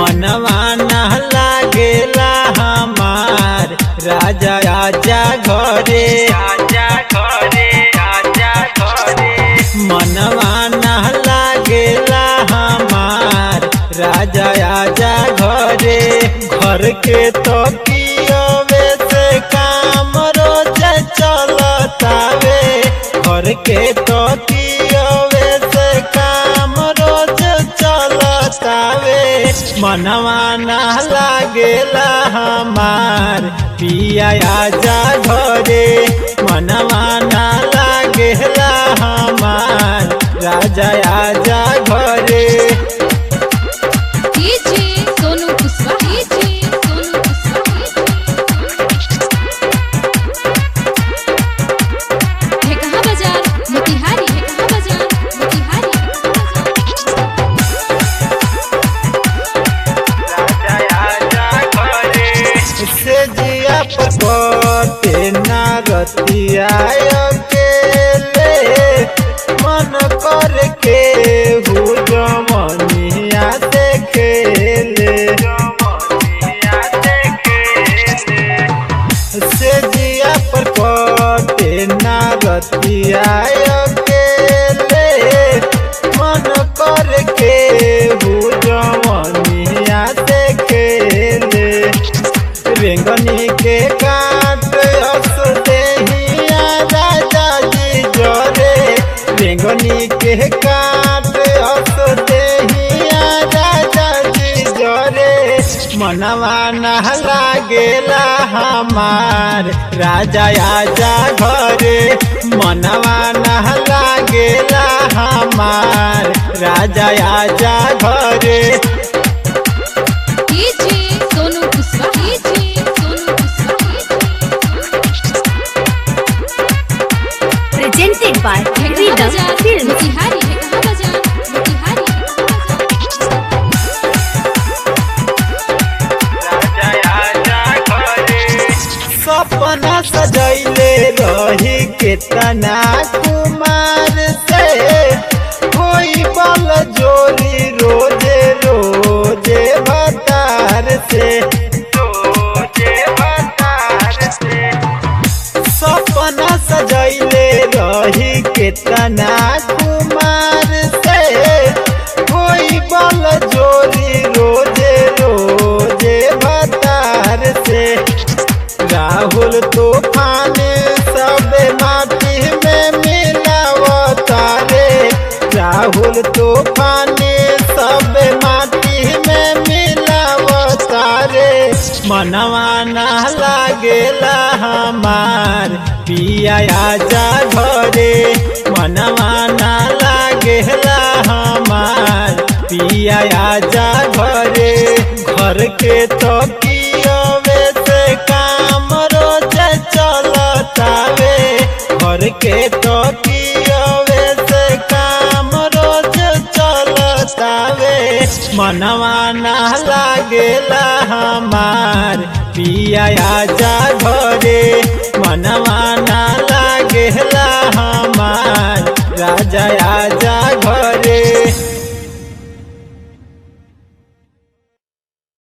मनवा ना लागेला हमार राजा आजा घरे आजा घरे आजा घरे मनवा ना लागेला हमार राजा आजा घरे घर के तो कियवे से काम रोज चलतावे घर के तो कियवे से काम रोज चलतावे मनवा ना लागेला हमार पिया आजा घरे मनवा ना लागेला हमार राजा आजा घरे डीजे सोनू कुशवाहा डीजे सोनू कुशवाहा है कहाँ बाजार मोतिहारी है कहाँ बाजार मोतिहारी से जिया पकते ना रतिया अकेले मन कर के हु जमनिया से खेले से जिया पर कटे ना रतिया अकेले मन कर के हु जमनिया से खेले रेंगनी के काट हस देहिया राजा जी जरे रेंगनी के काट हस देहिया राजा जी जरे मनवा ना लागेला हमार राजा आजा घरे मनवा ना लागेला हमार राजा आजा घरे DJ Sonu Kushwaha DJ Sonu Kushwaha presented by है कहाँ Freedom बाजार Films. मोतिहारी है कहाँ बाजार मोतिहारी सपना सजैले रही केतना कुमार से कोई बल जोरी रोजे रोजे बतार से रोजे बतार से सपना सजैले रही केतना कुमार से कोई बल जोरी रोजे रोजे बतार से राहुल तूफान सब माटी में मिलावता रे राहुल तूफान सब माटी में मिलावता रे मनवा ना लागेला हमार पिया आजा घरे मनवा ना लागेला हमार पिया आजा घरे घर के तो कियवे से काम रोज चलतावे घर के तो कियवे से काम रोज चलतावे मनवा ना लागेला हमार पिया आजा घरे मनवा ना